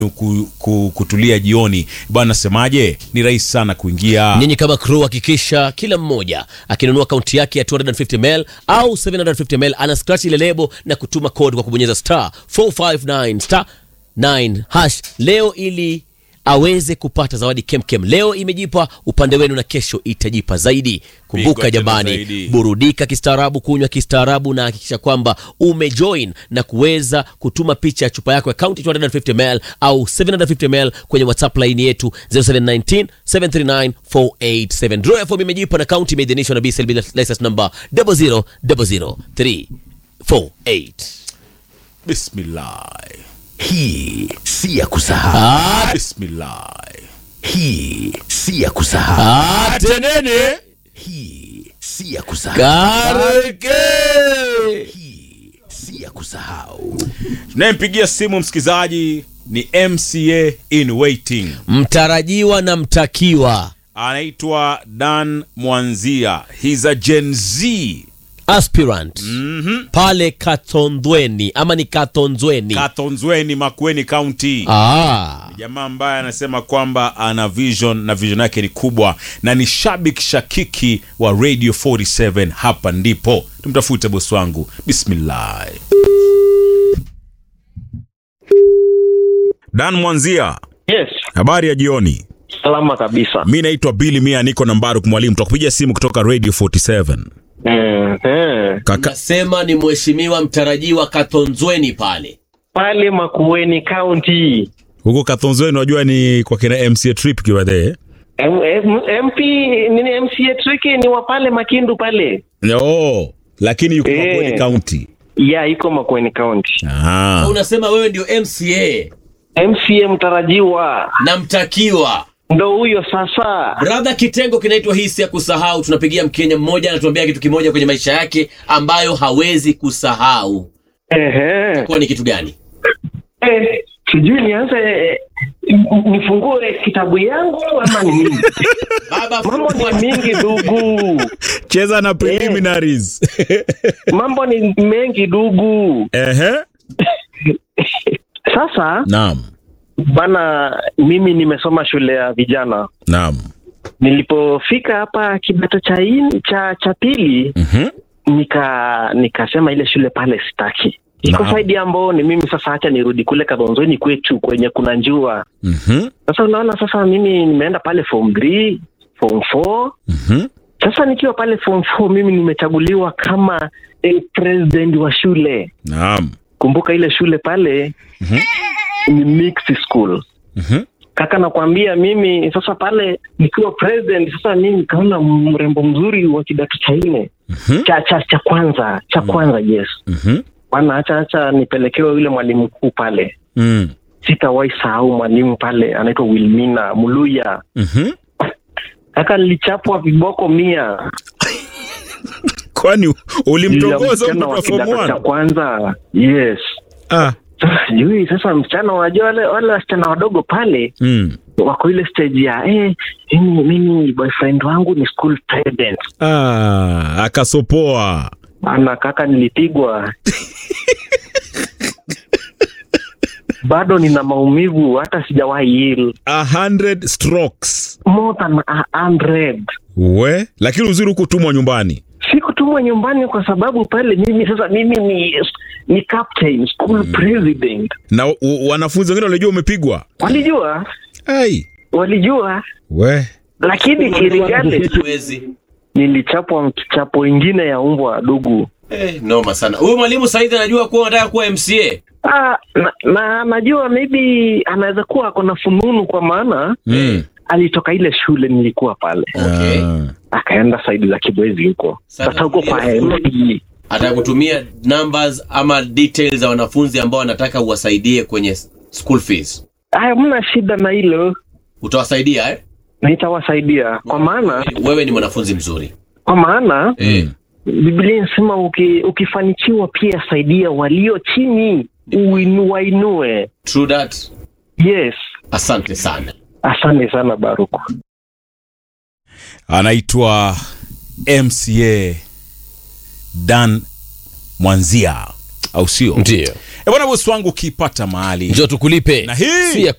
ku, ku, kutulia jioni bwana, nasemaje? Ni rahisi sana kuingia. Nyinyi kama crew hakikisha kila mmoja akinunua akaunti yake ya 250ml au 750ml ana scratch ile lebo na kutuma code kwa kubonyeza star 459 star 9 hash leo ili aweze kupata zawadi kemkem. Leo imejipa upande wenu na kesho itajipa zaidi. Kumbuka Pigwa tena jamani, zaidi. burudika kistaarabu, kunywa kistaarabu, na hakikisha kwamba umejoin na kuweza kutuma picha ya chupa yako ya kaunti 250ml au 750ml kwenye WhatsApp line yetu 0719 739 487. Draw ya fomu imejipa na kaunti imeidhinishwa na BSLB license number 0000348. Bismillah, Hii si ya kusahau. bismillah. Hii si ya kusahau. Atenene Hii si ya kusahau. kareke Hii si ya kusahau. Tunayempigia simu msikilizaji ni MCA in waiting, mtarajiwa na mtakiwa anaitwa Dan Mwanzia. He's a Gen Z aspirant pale Katondweni ama ni Katonzweni? Katonzweni, Makueni County. Ah. jamaa ambaye anasema kwamba ana vision na vision yake ni kubwa na ni shabik shakiki wa Radio 47. Hapa ndipo tumtafute bosi wangu. Bismillah. Dan Mwanzia, Yes, habari ya jioni. salama kabisa. Mi naitwa Billy Mia, niko na Mbaruk Mwalimu, tutakupigia simu kutoka Radio 47. Mm, eh. Kaka, Nasema ni mheshimiwa mtarajiwa Katonzweni pale. Pale Makueni County. huko Kathonzweni unajua ni kwa kina MCA trip kiwa there. M- M- MP nini MCA Tricky ni wa pale Makindu pale. Oh, lakini yuko Eh. Makueni County. Ya iko Makueni County. Ah. Unasema wewe ndio MCA MCA mtarajiwa na mtakiwa. ndo huyo sasa. Brother, kitengo kinaitwa hisi ya kusahau. Tunapigia Mkenya mmoja anatuambia kitu kimoja kwenye maisha yake ambayo hawezi kusahau. Ehe. Kwa ni kitu gani? Eh, sijui nianze eh, n- nifungue kitabu yangu ama ni nini? Baba, Mambo ni mingi ndugu, Cheza na preliminaries. mambo ni mengi ndugu. Ehe. Sasa Naam. bana, mimi nimesoma shule ya vijana. Naam. Nilipofika hapa kidato cha in, cha cha pili Mhm. nika nikasema ile shule pale sitaki, iko Naam. saidi ambao ni mimi sasa, hacha nirudi kule Kadhonzweni kwetu kwenye kuna njua. Mhm. Sasa unaona, sasa mimi nimeenda pale form 3 form 4 Mhm. Sasa nikiwa pale form 4 mimi nimechaguliwa kama eh, president wa shule. Naam. Kumbuka ile shule pale Mhm. ni mixed school. Mhm. Kaka, nakwambia mimi sasa pale nikiwa president, sasa mimi nikaona mrembo mzuri wa kidato cha nne Mhm. cha cha cha kwanza cha kwanza, yes Mhm. bwana, acha acha nipelekewe yule mwalimu mkuu pale. Mm. Sitawahi sahau mwalimu pale, anaitwa Wilmina Muluya. Mhm. Kaka, nilichapwa viboko mia Kwani Yule ulimtongoza msichana mtoto wa wa form kidato cha 1? kwanza, yes. Ah. Sasa sijui sasa, msichana wajua, wale wale wasichana wadogo pale Mm. wako ile stage ya eh, mimi mimi boyfriend wangu ni school president Ah, akasopoa. Bana kaka, nilipigwa bado nina maumivu, hata sijawahi heal. A hundred strokes. more than a hundred. We, lakini uzuri hukutumwa nyumbani. Sikutumwa nyumbani kwa sababu pale mimi sasa mimi ni ni captain school president. Na u- wanafunzi wengine walijua umepigwa. Walijua, Ai. walijua, We. lakini kirigale Huwezi. nilichapwa kichapo ingine ya umbwa dugu. Eh, noma sana. Huyu mwalimu Said anajua kuwa unataka kuwa MCA. Ah, na, na najua maybe anaweza kuwa ako na fununu kwa maana Mm. alitoka ile shule nilikuwa pale Okay. Ah. akaenda saidi za Kibwezi huko Sasa sasa huko kwa tulia. MP. Atakutumia numbers ama details za wanafunzi ambao wanataka uwasaidie kwenye school fees. Aya, mna shida na hilo, Utawasaidia eh? nitawasaidia kwa maana Wewe ni mwanafunzi mzuri. kwa maana Eh. Biblia inasema uki, ukifanikiwa pia saidia walio chini uinu, wainue. True that. Yes, Asante sana. asante sana Baruku. Anaitwa MCA Dan Mwanzia au sio? Ndio. bwana bosi wangu ukiipata mahali njoo tukulipe Na hii- si ya